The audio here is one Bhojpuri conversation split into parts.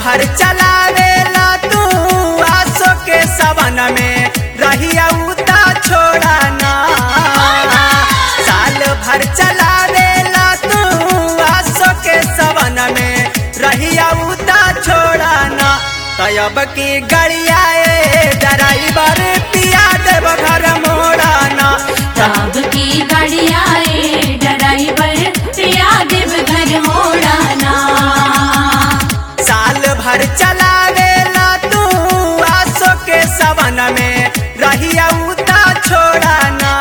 भर चलावेला तू आसो के सवन में रहिया उता छोड़ा ना साल भर चलावेला तू आसो के सवन में रहिया उता छोड़ा ना तयब की गड़िया ड्राइवर पिया देव घर मोड़ा ना ताब की गाड़िया ए ड्राइवर पिया देव घर मोड़ाना साल भर चलावेला तू आसो के सवन में रहिया उता छोड़ा ना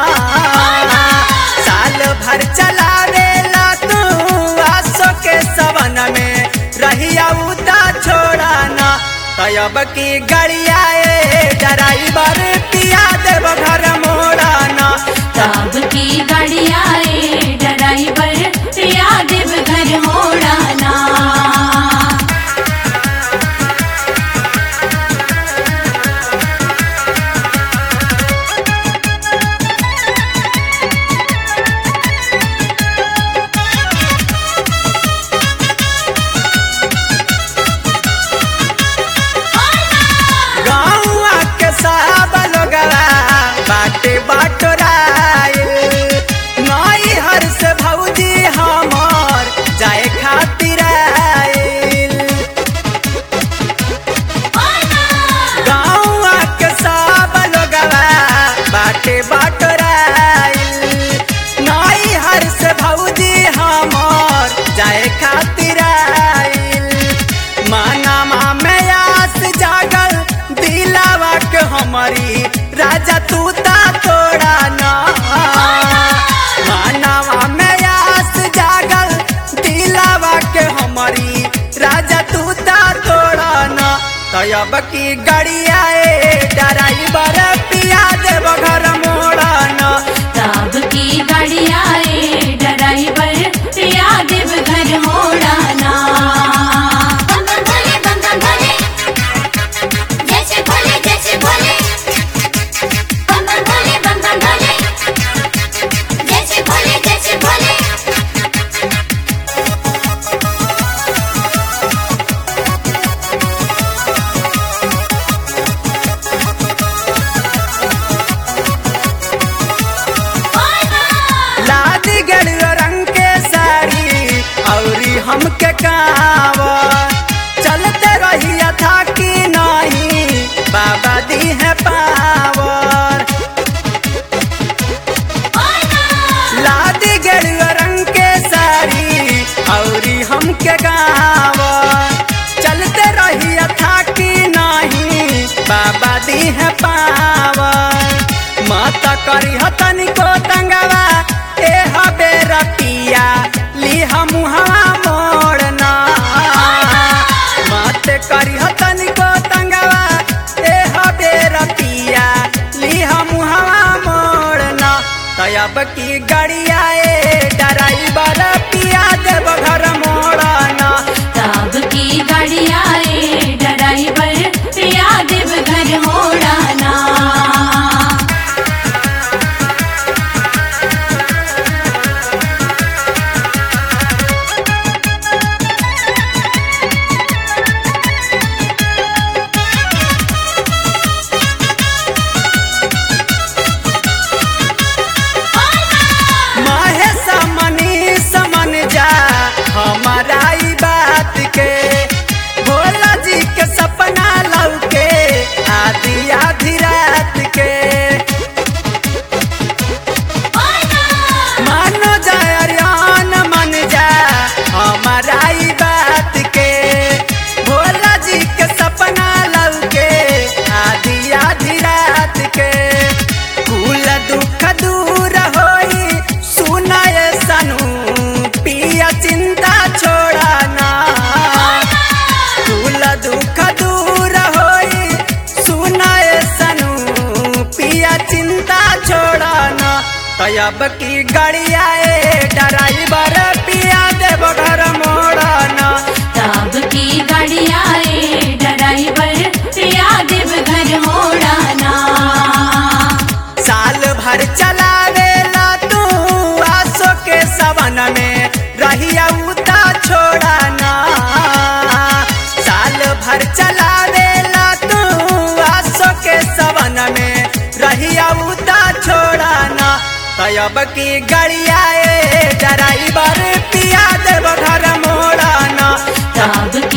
साल भर चलावेला तू आसो के सवन में रहिया उता छोड़ा ना तयब की गड़िया ड्राइवर पिया देव घर मोड़ा ना ताब की गाड़िया ए ड्राइवर पिया देव घर मोड़ाना गाँवा के सब लोगवा बाटे बाटोराइल नई हर से भौजी हमर जाए खातिर आइल गाँवा के सब लोगवा बाटे बाटोराइल नई हर से भौजी हमर जाए खातिर आइल माना में आस जागल दिलावा के हमारी राजा तू ता तोड़ा ना मानवा में आस जागल दिलावा के हमारी राजा तू ता तोड़ा ना तयब की गड़िया ड्राइवर पिया देव घर मोड़ा ना ताब की गाड़िया ए ड्राइवर पिया देव घर मोड़ाना बम बम भोले बम बम भोले जैसे भोले जैसे भोले बम बम भोले बम बम भोले जैसे भोले जैसे भोले लादी गड़ियो रंग के साड़ी औरी हमके कावर चलते रहिया था कि नहीं बाबा दी है पावर लादी गड़ियो रंग के साड़ी औरी हमके गावर चलते रहिया था कि नहीं बाबा दी है पावर माता करी हतन को तंगवा ए हबे रतिया ली हम हवा मोड़ना माते करी हतन को तंगवा ए हबे रतिया ली हम हवा मोड़ना तयब की गड़िया ए ड्राइवर पिया देव घर मोड़ना ताब की गाड़िया ए ड्राइवर पिया देव घर मोड़ाना महेश मनीष मन जा हमारा ई बात के भोला जी के सपना लौके आधी आधी रात के मानो जाय अरियान मन जा हमारा ई बात के भोला जी के सपना लौके आधी आधी रात के कुल दुख दूर होई सुनाए सनू पिया चिंता छोड़ा ना कुल दुख दूर होई सुनाए सनू पिया चिंता छोड़ा ना तयब की गड़िया ड्राइवर पिया देव घर मोड़ा ना ताब की गाड़िया ए ड्राइवर पिया देव घर मोड़ाना साल भर चलावेला तू आसो के सवन में रहिया उता छोड़ा ना साल तयब की गड़िया ए ड्राइवर पिया देव घर मोड़ना अब